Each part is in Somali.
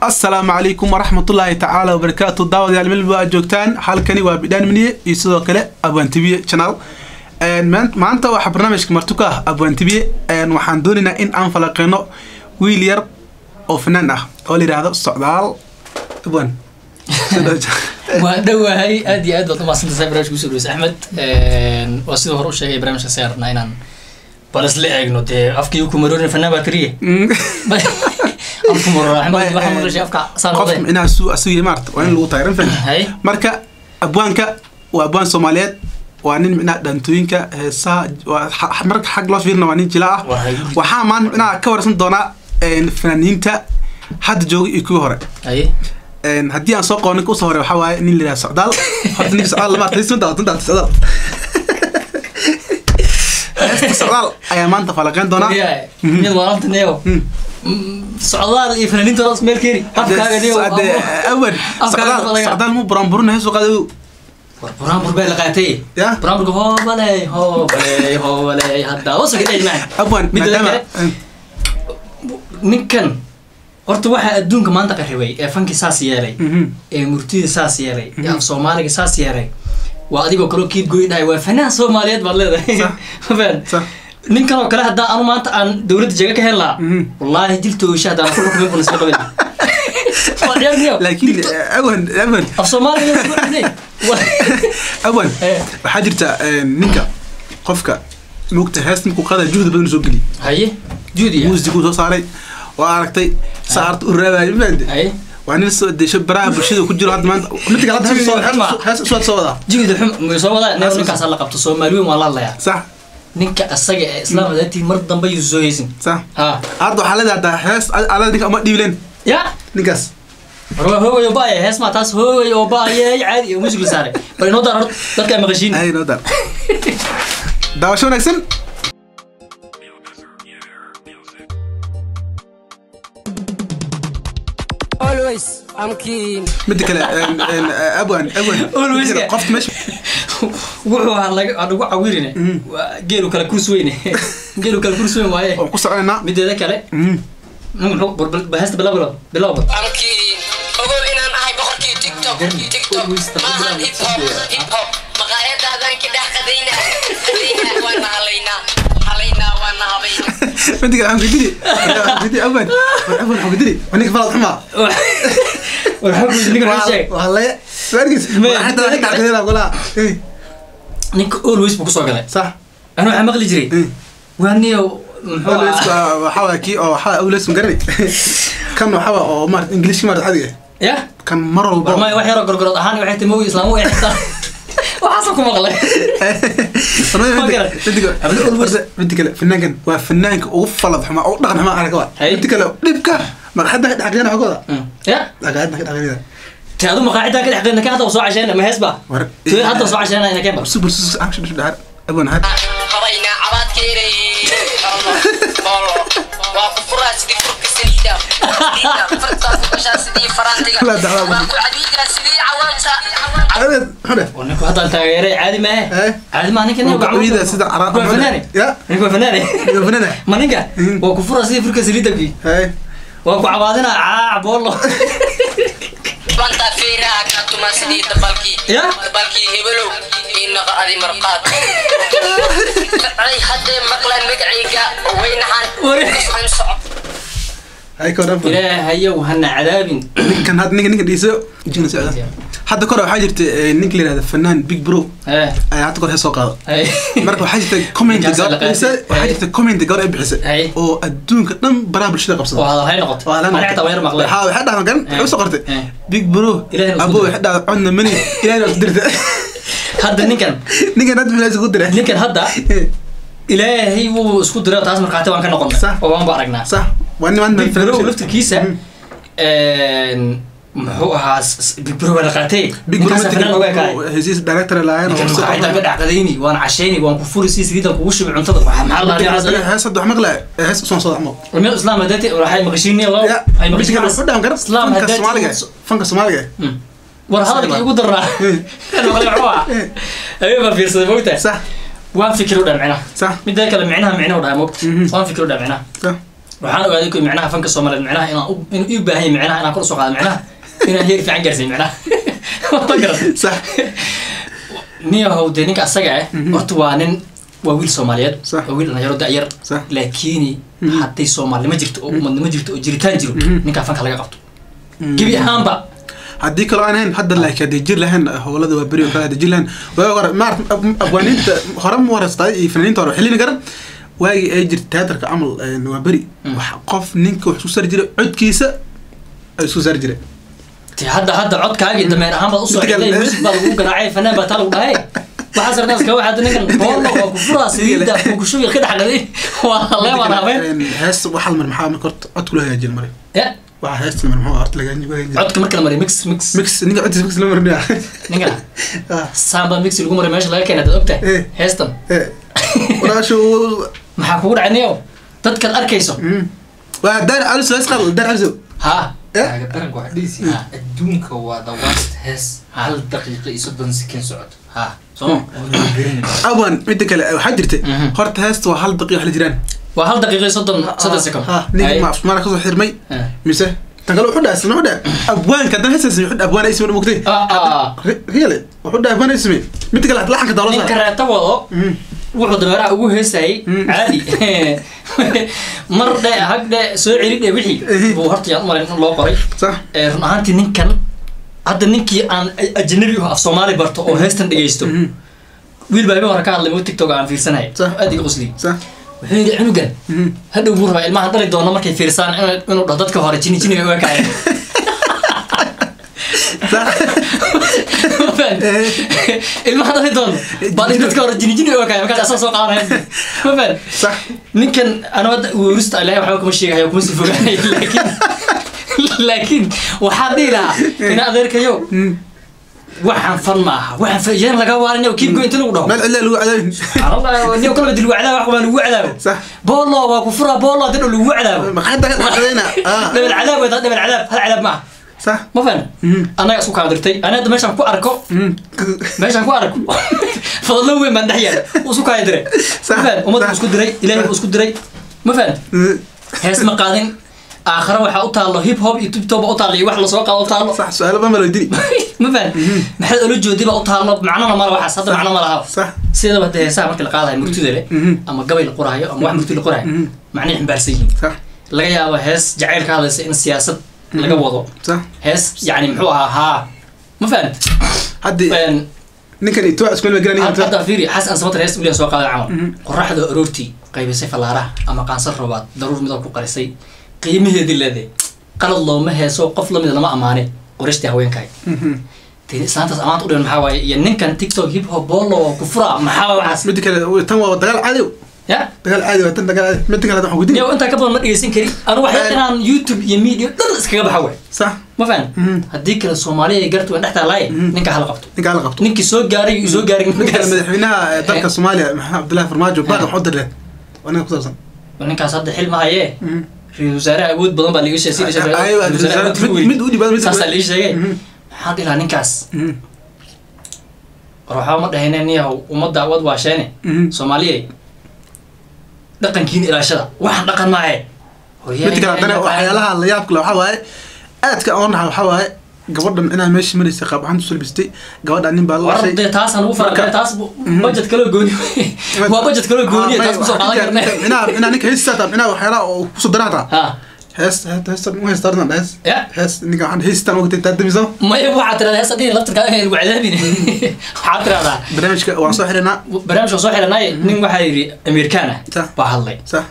asalaamu calaykum waraxmatullaahi tacaala wabarakaatu daawadayaal melba aad joogtaan halkani waa bidhaan miniye iyo sidoo kale abwaantibiye channel maanta waxaa barnaamijka martuka ah abwaantibiye waxaan doonaynaa in aan falaqeyno wiil yar oo fanaan ah oo la yidhaahdo socdaal abwaan waa dhowahay aad iyo aad baad umaadsantaysaa barnamijka kusoo dhaweysa axmed waa sidoo hore u sheegay barnamijka saan rabnaa inaan bal isla eegno dee afkii ku maroorin fanaan baa tiriye afku marora axmed waxaa maqlashay afka saan qof noqday micnaha su asugi maarta waa in lagu taageeran fan hay marka abwaanka waa abwaan soomaaliyeed waa nin micnaha dhaantooyinka heesaha waa xa- marka xag loo fiirina waa nin jila ah Wahay. waxaa maan micnaha ka warsan doonaa fanaaniinta hadda jooga iyo kuwii hore hay Een, haddii aan soo qabo ninka usoo hore waxaa waaye nin la yidhaha socdaal horta ninka socdaal lama artay sunta sunta socdaal heesta socdaal ayaa maanta falaqeyn doonaa yahay mid waaranta neo socdaal iyo fanaaniinta hoos meel keeni afkaaga neo Hade, awan Afkaaga socdaal laga- socdaal mu buraanburina heesu qaado war buraanbur baa la qaatay Ya. buraanburka hoobaley hoobaley hoobaley hadda hoos ka dheci maan abwan Midda maadaama kale- ninkan horta waxaa adduunka maanta qarribay ee fankii saas yeelay Mhm. ee murtida saas yeelay ee af soomaaliga saas yeelay waa adigoo kaloo kiid goy dhahay waa fanaan soomaaliyeed baad leedahay Sax. Faham? Sax. ninkan oo kale haddaa anu maanta aan dowladda jaga ka heli lahaa Mhm. wallaahi diltooisha haddaan ku xukumin buna isla qabin Waa ciyaar miyo? laakiin Dilto- awan awan af soomaaliga isku dhigtay. Waa- awan Eh. waxaa jirta een, ninka qofka mugta hees markuu qaada juhdi badan soo geliy haye juudiya muusiguu soo saaray waa aragtay saarta u raabaayo mafahanti haye waa nin soo desho baraha bulshada ku jiro hadda maanta mid kale hadda hees soo- hees- hees soo soo wadaa juudi xum muu soo wadaa neef ninkaas la qabto soomaali weyn waa la hadlayaa sax ninka asaga ee islaam adaantii mar dambe yuu soo heysin sax ha hadda waxaa leedahay hadda hees alada ninka uma dhiibileen ya ninkaas war waa hoogay oo baaya hees maa taas hoogay oo baaya caadi oo music la saaray bal inoo daar horta dadka ay maqashiin ay noo dar daawasho wanaagsan Always, I'm keen. midda kale een, een, abwan abwan Always midda kale, ka- qofta meesha wuxuu ahaa laga aan ugu cawirine waa geelu kale kurs weyne geelu kale kurs weyn waaye waan ku soconaynaa mideeda kale Mhm. nin muxuu bal- bal- bal heesta bilow bilow bilow bal I'm keen. Ogow inaan ahay boqorkii TikTok. TikTok maahan hip hop. Hip hop. Maqaayadaadaan ka dhex qadayna. Qadayna waana halaynaa. Halaynaa waana habaynaa. midda kale waxaan ku diri waxaan ku diri abwan war abwan waxaan ku diri waa ninka falad xumaa war xoggiisa ninka noo sheeg waa laya waarkiis Me- waa xataa wax dhacdayna qolaa Eh, ninka always buu kusoo galay sax anu waxaa maqli jiray Eh. waa niyo muxuu always ahaa waa waxaa waa kii oo waxaa always ma garani kan waxaa waa oo maarata ingiliishki maarata adiga ya kan mar walba warmay wax yaroo gorgorood ahaan waxay tahay mowi islaamu ay xitaa waxaasoo ku maqlay midda kale fanaankan waa fanaanka ugu falad xumaa ugu dhaqan xumaa aragaba Hay. midda kale dhibka maqaxada ka dhaqaaqyana xogooda ya dhaqaaqyada ka dhaqaaqyada te adu maqaacidaa ka dhex qeynna ka hadda soo cashayna ma hees ba war te hadda soo cashayna ina keen ba super super action dhahar abwan har Habaynaa cabaadkeeday. Bolo. Waa ku furaa sidii furka saliida. Saliida. Furkaas ku gashaa sidii faraantiga. La dacwaa. Waa ku cadiidaa sidii cawaanta. carabeed hore oo ninku haddaan taageeray caadi maahe Eh. caadi maa ninka Waa gacmihiisa sida cara- waa fanaane Ya. ninka waa fanaane iyo fanaana ma ninka Mhm. waa ku fura sidii furka saliidabkii hay waa ku cabaadina caac boolo Banta feeraha ka tuma sidii dabalkii. Ya. Dabalkii hebelow. Inaqa adi marqaad. Ay haddee maqlaan magacayga weynahan. Wari. Isxun soco. hay ka waran ilaahayow hana cadaabin ninkan hadda ninka ninka dhiiso jina socda hadda kore waxaa jirta eh, ninka la yihahda fanaan big bro Eh, ayaa hadda kore hees soo qaado ay. marka waxaa jirta comment Ninkaas la gabar qaatay. bixisa waxaa jirta comment gabar ay bixisa Hay. oo adduunka dhan baraha bulshada oo qabsada hadal hay noqoto Waa laan ani xitaa waa yar maqlay waxaa waxay dhahdan garan waxay usoo qortay Eh. big bro Ilaahay na isku abo diray. waxay dhahda codna mani ilaahay na dirta hadda ninkan ninkan hadda milaas ugu diray ninkan hadda ilaahay wuu isku diray taas markaati waan ka noqonnay Sax. oo waan ba aragnaa sax waa niman big bro laftirkiisa muxuu ahaa s- s- big bro waa la qaatay big bro ninkaasa fanaan ogaa kaay hesiis director lahayn ninkan maqaacidaan ka dhacdadayni waan cashayni waan ku furi si saliidan kugu shubi cuntada waxaa maxaa la dhahaa hees hadda wax maqla hees usoo soo dacmo meel islaam hadati waxay maqashiinay loo ay maqashiinay wuxuu dhahan kara islaam fanka hadati soomaaliga fanka soomaaliga war hadalkii ugu daraa ayuu baa fiirsaday mogta sax waan fikir u dhaa micnaha sax midda kale micnaha micnaha u dhahay mogta Mhm. waan fikir u dhaa micnaha sax waxaan ogaaday ku micnaha fanka soomaaliyeed micnaha inaan u- inuu ii baahan yahay micnaha inaan kor usoo qaado micnaha inaan heer fiican gaarsiin micnaha ma garan sax niyahow dee ninka asaga ah horta waa nin waa wiil soomaaliyeed Sax. waa wiil dhalinyaro da-yar Sax. laakiin hadday soomaalinimo jirto oo umadnimo jirto oo jiritaan jiro ninkaa fanka laga qabto gebi ahaanba haddii kaloo aan ahayn hadda laakiin hadday jir lahayn howlada waa beri oo kale hadday jir lahayn waa hore maarata abwaaniinta hore ma horeystay iyo fanaaniinta hore xilini garan waagii ay jirta teatarka camal een, waa beri wax qof ninka wax isku sari jiray codkiisa ay isku sari jiray te hadda hadda codkaagii dameer ahaan baad usoo Midka xidhay kale- muusig baa lagu garaacay fanaan baa taa lagu dhahay waxaa sardaas ka waxaad ninkan boolo waa ku furaa saliida kukushubi ka dhexgaday waa leebaan habeen Een, hees waxal mar maxaa marka horta codku loo hagaajin mare ya waxa heesta mar maxaa horta laga hagaajin codka marka la mariyo mix mix mix ninka codkiisa mix la marinaya ninkan Ah, samba mix lagu mariyo meesha laga keenay dad ogtahay Eh. heestan eh, walaashu maxaa kugu dhacay niyow dadkaad arkayso mm. waa daar alis hees qaad daar alis ha Eh? Taaga daranka waxaa dhihisi Ah. adduunka waa the worst hees Ah. hal daqiiqo iyo soddon sekin socoto ha soo awan midda kale waxaa jirta Mhm. horta heesta waa hal daqiiq la jiraan waa hal daqiiqo iyo soddon soddon second ha ninka ma afmaana kasoo xirmay Eh. mise tan kale wuxuu dhahay isna wuxuu dhahay abwaanka haddana heestaas wuxuu dhahay abwaan ay ismi mugtay Ah, ah. riyale wuxuu dhahay abwaan ay ismi midda kale laxanka dawla ninka saa reeta wado wuxuu dameeraha ugu heesayay Mm. caadi mar dhe hag dhe soo celi dhe wixii Eh. buu horta yaan umalayn in loo qoray sax Eh, run ahaantii ninkan hadda ninkii aan a- ajnabi u af soomaali barto oo heestan dhegeysto Mhm. wiil baa ibi hore ka hadlay muu tiktok aan fiirsanaya Sax. aad iga qosliy sax wuxuu yidhi cunugan Mhm. hadhow buu rabaa ilmahan dhali doona markay fiirsaan inuu- inuu dhaho dadka hore jini jiniga uga kacay sax Ma fahan? ilmahan dhali doona baa in dadka hore jini jiniga uga kacay markaas asaa soo qaadanaya ma fahan sax ninkan ana hadda werista ilahay waxba kuma sheegayo kuma sii fogaanayo laakiin laakiin waxaa dhihi lahaa ina adeerkayo Mm. waxaan fan ma aha waxaan fayaan laga waarin keep going inta lagu dhaho meel cidla lagu cadaabin niyo kalaba lagu cadaabo wax baa lagu cadaabo sax boolo waa ku furaa boolo hadii lagu cadaabo maqaayadda ka dhacdayna ah dhabal cadaab waa dhabal cadaab hal cadaab ma aha sax ma fahna Mhm. annaga isku kaadirtay ana hadda meeshaan ku arko Mm. meeshaan ku arko fadlo weyn baan dhex yaal uu isku kaadiray Sax, ma fahan ummadda sax. uu isku diray ilaahay uu isku diray ma fahan Mm. hees ma qaadin aakhare waxaa u taallo hip hop iyo tubtoba u taallo iyo wax lasoo qaado u taallo sax su-aalo baa malodini ma fahan maxaad ola joodi baa u taallo macnona mala waxaas hadda macno ma laha sax sidaba hadda heesaha markii la qaadayo murtida leh Mhm. ama gabay la qoraayo ama wax murti la qoraayo Mhm. macnay ximbaarsan yihiin sax laga yaabo hees jacayl ka hadlaysa in siyaasad laga wado sax hees yani muxuu ahaa haa ma fahan haddii ninkan iyo tuwac isku meel garanayaan hadda fiiri xasan samatar hees uliyan soo qaaday camal Mhm. qoraxda aroortii qaybisay fallaaraha ama qaansar roobaad daruur midoo ku qarisay qiimaheedii leedahay qalad looma heeso qof lamida lama amaane qorishtii haweenkaay dee islaantaas amaanta u dhiman maxaa waaye iyo ninkan tiktok hip hop bolo ku fura maxaa waaye waxaas midda kale tan waa dagaal caadi ya dagaal caadi waa tan dagaal caadi midda kale waxaan gudin niyo intaa ka badan ma dhegeysan karin anu waxay Eh. inaan youtube iyo media dhan iskaga baxa waay sax ma fahan Mhm. haddii kale soomaaliya ay garta waan dhex taalaaye Mhm. ninka hala qabto ninkaa la qabto ninkii soo gaaray iyo soo gaarin midda kale ninkaas madaxweynaha ee dalka Eh. soomaaliya maxamed cabdullaahi farmaajo baaqan waxu dirleen waa ninka ku saabsan ninkaas hadda xil ma hayee Mhm. ra-iisul wasaare awood badan baa liiga sheegay sida Ay- ay- mid- mid u dhibaa mid saasaa liiga sheegay Mhm. maxaan dhihi lahaa ninkaas Mhm. war waxba ma dhahayne niyahow ummadda wad waasheene Mhm. soomaaliyey dhaqankiina ilaashada waxaan dhaqan maahe midda kale haddana waxyaalaha la yaabka le waxaa waaye aadka aan nahay waxaa waaye gabadhan inaa meesha maraysay qaab ahaan tusoo labistay gabadhan nin baa la war dhashay dee taasaan ugu fara Marka- taas budget kaloo gooni waa budget kaloo gooniya taas kusoo qaadan karne inaa inaa ninka heystaa inaa waxyaalaha oo kusoo daraataa ha hees hees mu heystaa hees ya hees ninka waxaan heystaan ogtay taa damiso maya waxaad tirahdaa heesa dhihi laftirkaa in lagu cadaabin waxaad tirahdaa barnaamijka waan soo xirinaa barnaamijka soo xiranay nin waxaa yidhi amerikaan ah Sa. baa hadlay sax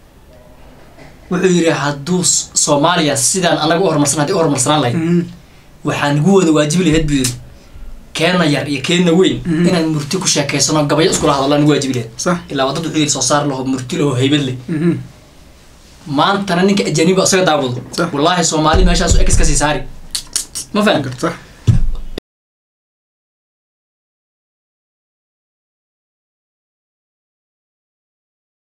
wuxuu yidhi hadduu S- soomaaliya sidaan anaga u horumarsan haddii u horumarsanaan lahayd Mhm. waxaa nagu wada waajibi lahayd buu yidhi keena yar iyo keena weyn Mhm. inaan murti ku sheekaysano gabayo iskula hadallaan nagu waajibi lahayd sax ilaa wadad wuxuu yidhi soo saar laho murti laho haybad leh Mhm. maantana ninka ajaniba isaga daawado Sa. wallaahi soomaali meeshaas ex kasii saari ma fahan sax